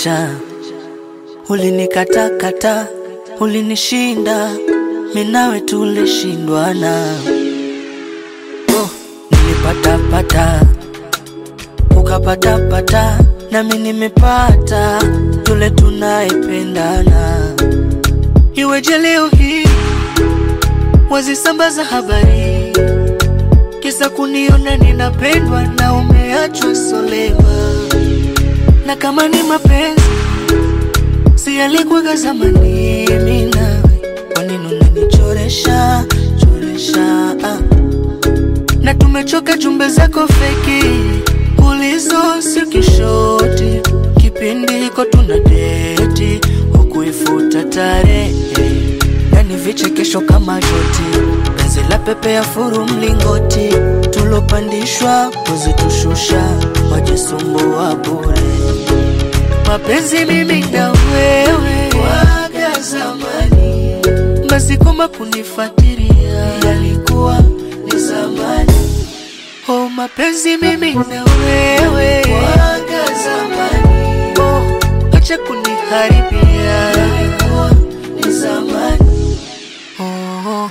uliniacha, ulinikatakata, ulinishinda, minawe tulishindwana. Oh, nilipatapata ukapatapata, nami nimepata yule tunayependana. Iweje leo hii wazisambaza habari kisa kuniona ninapendwa na umeachwa solema, na kama ni mapenzi si yalikuwaga zamani, mimi nawe, kwa nini unanichoresha choresha? Ah. Na tumechoka jumbe zako feki ulizo sio kishoti, kipindi hiko tuna deti hukuifuta tarehe na ni vichekesho kama joti, penzi la pepe ya furu mlingoti, tulopandishwa kuzitushusha, wajisumbua bure. Mapenzi mimi na wewe waga zamani, basi koma kunifuatilia yalikuwa ni zamani. Oh, mapenzi mimi na wewe waga zamani, oh, acha kuniharibia yalikuwa ni zamani. Oh,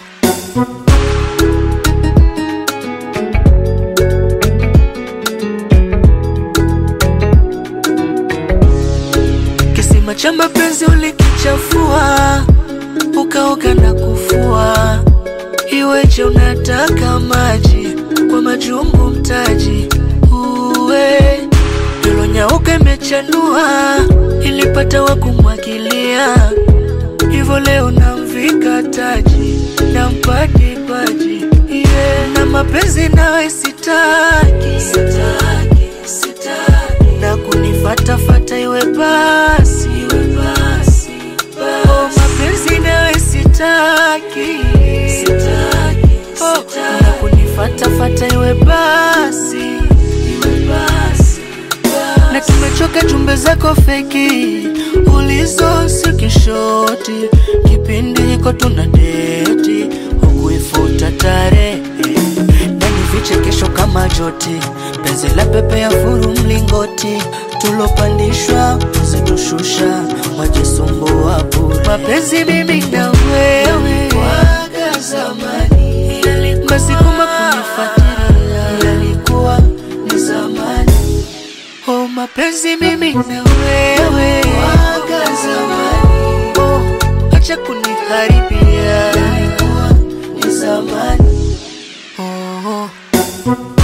kisima cha mapenzi ulikichafua, ukaoga na kufua. Iweje unataka maji kwa majungu mtaji uwe ilonyauka imechanua, ilipata wa kumwagilia hivyo leo namvika taji nampati paji yeah. na mapenzi nawe sitaki, sitaki, sitaki. na kunifatafata iwe basi, iwe basi, basi. Oh, mapenzi nawe sitaki, sitaki, oh, sitaki. na kunifatafata iwe basi, iwe basi, basi. na tumechoka jumbe zako feki ulizo si kishoti, kipindi hiko tuna deti hukuifuta tarehe na ni vichekesho kama joti, penzi la pepe ya furu mlingoti, tulopandishwa kuzitushusha, wajisumbua bure. Mapenzi mimi na wewe waga zamani, basi kuma kunifuatilia yalikuwa ni zamani. Oh, mapenzi mimi na wewe waga zamani, oh, acha kuniharibia yalikuwa ni zamani. Oh, oh.